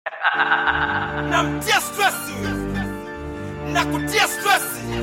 namtia stress na kutia stress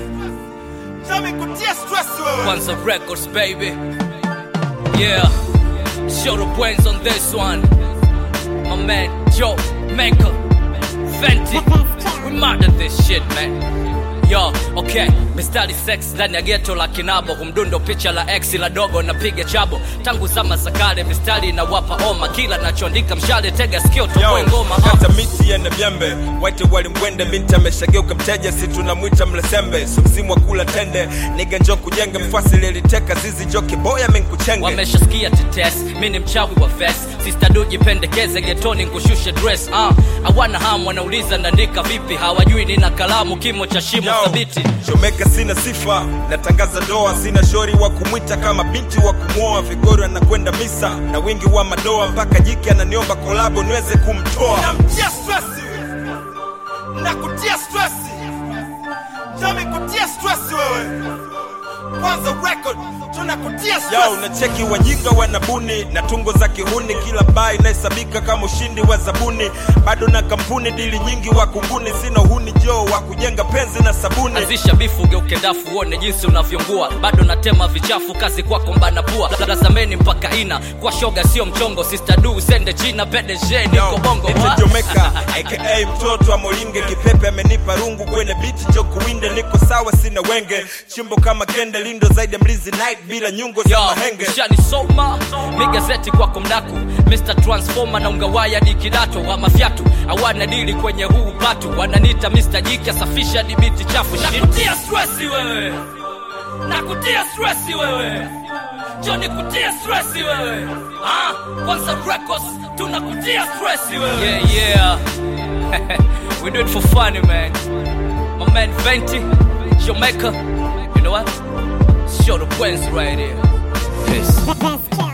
nami kutia stress wewe Kwanza Records, baby. Yeah. Show the brains on this one. My man, Joe Maker. Fenty. We mad at this shit, man. Yo, okay, mistari sex ndani ya geto la kinabo humdundo picha la ex la dogo napiga chabo tangu zama za kale mistari inawapa oma kila nachoandika mshale tega sikio toboe ngoma uh. kata miti yana vyembe waite walimwende binti ameshageuka mteja si tunamwita mlesembe so msimu wa kula tende niga njo kujenge mfasi liliteka zizi jo kiboya menkuchenge wameshasikia tetes mi ni mchawi wa ves sistadu jipendekeze getoni ngushushe dress uh. awana ham wanauliza naandika vipi hawajui nina kalamu kimo cha shimo Yo, thabiti Chomeka sina sifa, natangaza doa, sina shori wa kumwita kama binti wa kumwoa. Vigori anakwenda misa na wingi wa madoa, mpaka jiki ananiomba kolabo niweze kumtoa. Namtia stress na kutia stress, Jami kutia stress wewe kwanza record tunakutia stress. Yo, unacheki wajinga wanabuni na tungo za kihuni, kila baa inahesabika kama ushindi wa zabuni. Bado na kampuni dili nyingi wa kunguni, sina uhuni jo wa kujenga penzi na sabuni. anzisha bifu geuke ndafu uone jinsi unavyongua bado natema vichafu kazi kwako mbana pua lazameni mpaka ina kwa shoga sio mchongo sister du sende china pdg niko bongo wa- Jomeka aka mtoto wa Molinge, kipepe amenipa rungu kwenye biti jo kuwinde, niko sawa sina wenge, chimbo kama kende, lindo zaidi ya mlizi night bila nyungo za Yo, mahenge. ushanisoma mi gazeti kwako mdaku mr transformer na ungawaya di kidato wa mafyatu awana dili kwenye huu patu wananita mr jiki asafisha dibiti chafu nakutia stresi wewe nakutia stresi wewe joni kutia stresi wewe ah, kwanza records tunakutia stresi wewe yeah, yeah. we do it for funny man my man Venti Jamaica you know what show the Wednesday right here peace Best, yeah.